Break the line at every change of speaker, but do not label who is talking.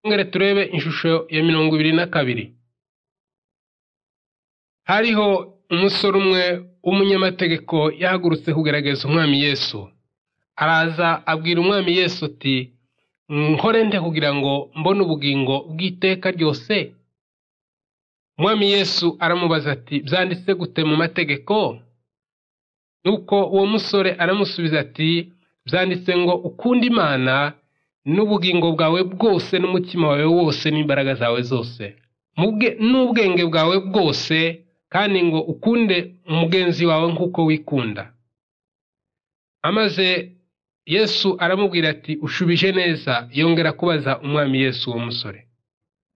twongere turebe ishusho ya mirongo ibiri na kabiri hariho umusore umwe w'umunyamategeko yahagurutse kugaragaza umwami yesu araza abwira umwami yesu ati nkore nde kugira ngo mbone ubugingo bw'iteka ryose umwami yesu aramubaza ati byanditse gute mu mategeko nuko uwo musore aramusubiza ati byanditse ngo ukunde imana n'ubugingo bwawe bwose n'umutima wawe wose n'imbaraga zawe zose n'ubwenge bwawe bwose kandi ngo ukunde umugenzi wawe nk'uko wikunda amaze yesu aramubwira ati ushubije neza yongera kubaza umwami yesu uwo musore